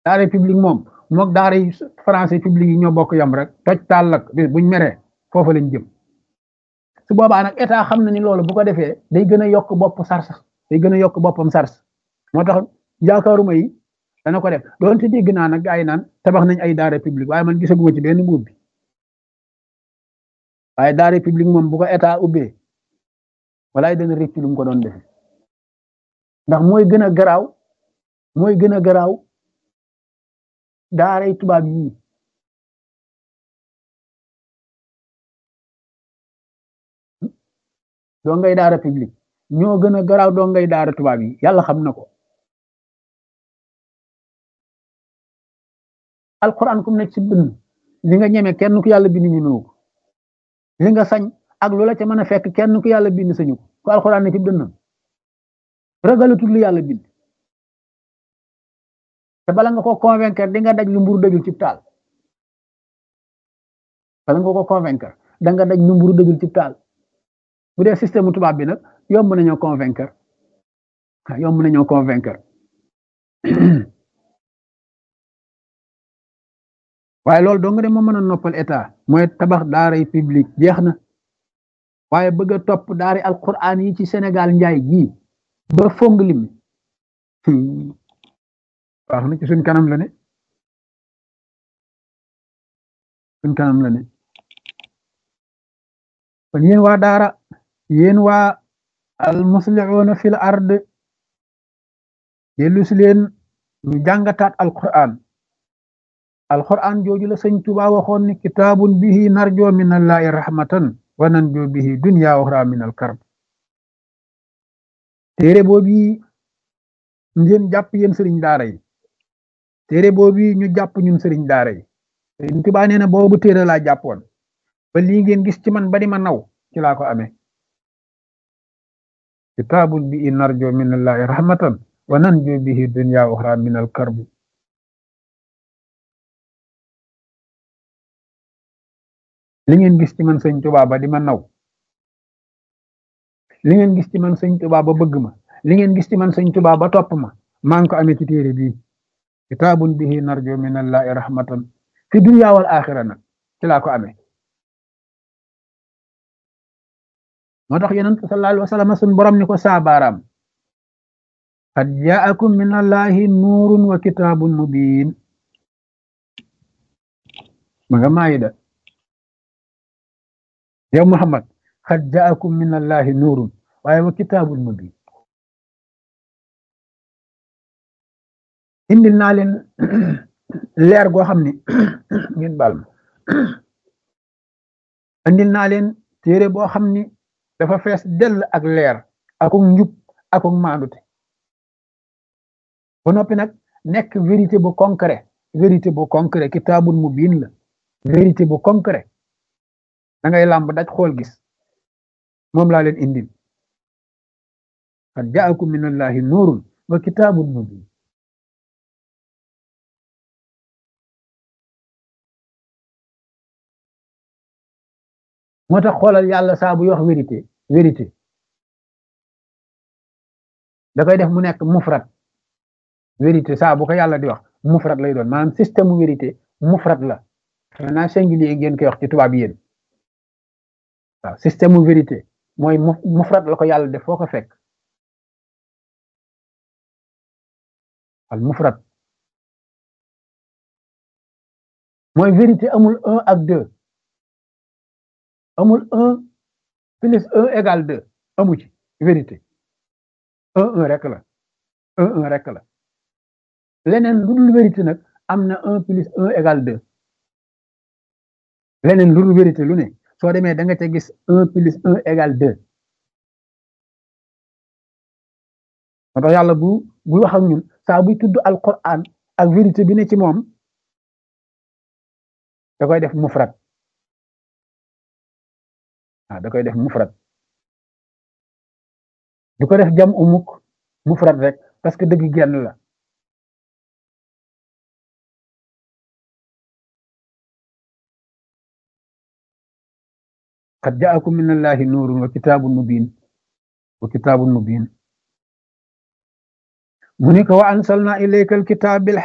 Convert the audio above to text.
daara publique moom mook daara yi français publique yi ñoo bokk yam rek toj taal lak bis buñ meree foofa lañ jëm su boobaa nag état xam na ni loolu bu ko defee day gën a yokk bopp sars day gën a yokk boppam sars moo tax yaakaaruma yi dana ko def doonte dégg naa nag gaa yi naan tabax nañ ay daara publique waaye man gisaguma ci benn mbuub bi waaye daara publique moom bu ko état ubbee walaay dana rëcc lu mu ko doon defe ndax mooy gën a garaaw mooy gën a garaaw daaray tubaab yii doo ngay daara publique ñoo gën a garaaw doo ngay daara tubaab yi yàlla xam na ko alquran kum nekk ci dënn li nga ñeme kenn ku yàlla bind ñemewu ko li nga sañ ak lu la ca mën a fekk kenn ku yàlla bind sañu ko ku alquran ne ci dënnam ragalatul lu yàlla bind te bala nga ko convaincre di nga daj lu mburu dëjul ci taal bala nga ko convaincre da nga daj lu mburu dëjul ci taal bu dee système tubaab bi nag yomb nañoo convaincre yomb nañoo convaincre waaye loolu dong de moo mën a noppal état mooy tabax daaray publique jeex na waaye bëgg a topp daari alquran yi ci Sénégal njaay gii ba fong lim wax na ci suñ kanam la ne suñ kanam la ne kon yéen waa daara yéen waa al muslihuuna fil ard dellu si leen ñu jàngataat alquran alquran jooju la sëñ Tuba waxoon ni kitaabun bihi narjo min allahi rahmatan wa nanjo bihi dunya uxra min al karb téere boobu ngeen jàpp yéen sëriñ daara yi téere boobu ñu jàpp ñun sëriñ daara yi sëriñ Tuba nee na boobu téere laa jàppoon ba lii ngeen gis ci man ba di ma naw ci laa ko amee kitaabun bihi narjo min allahi rahmatan wa nanjo bihi dunya uxra min al karb li ngeen gis ci man sëñ Tuba ba di ma naw li ngeen gis ci man sëñ Tuba ba bëgg ma li ngeen gis ci man sëñ Tuba ba topp ma maa ngi ko amee ci téere bii kitaabun bihi narjo min allahi rahmatan fi dunya wal axira nag ci laa ko amee moo tax yonent sallallahu alayhi wa sallam sun borom ni ko saabaaraam qad jaakum min allahi nuurun wa kitaabun mubin ma nga maayida yow Muhammad qad jaakum min allahi nuurun waaye wa kitaabun mubin indil naa leen leer goo xam ne ngeen baal ma indil naa leen téere boo xam ni dafa fees dell ak leer akuk njub akuk maandute ba noppi nag nekk vérité bu concret vérité bu concret kitaabun mubin la vérité bu concret da ngay làmb daj xool gis moom laa leen indil qad jaakum min allahi nuurun wa kitaabun mubin moo tax xoolal yàlla saa buy wax vérité vérité da koy def mu nekk mufrat vérité saa bu ko yàlla di wax mufrat lay doon maanaam système mu vérité mufrat la xanaa singulier ngeen koy wax ci tubaab yéen waaw système mu vérité mooy mufrat la ko yàlla def foo ko fekk al mufrat mooy vérité amul un ak deux amul un plus un égal deux amu ci vérité un un rek la un un rek la leneen lu dul vérité nag am na un plus un égal deux leneen lu dul vérité lu ne soo demee da nga ca gis un plus un égal deux moo tax yàlla bu bu wax ak ñun saa buy tudd alquran ak vérité bi ne ci moom da koy def mufrat ah da koy def mufrat du ko def jam umuk mufrat rek parce que dëgg genn la qad jaakum min allahi nuurun wa kitaabun mubin wa kitaabun mubin mu ni ko wa ansalna ilayka alkitab bil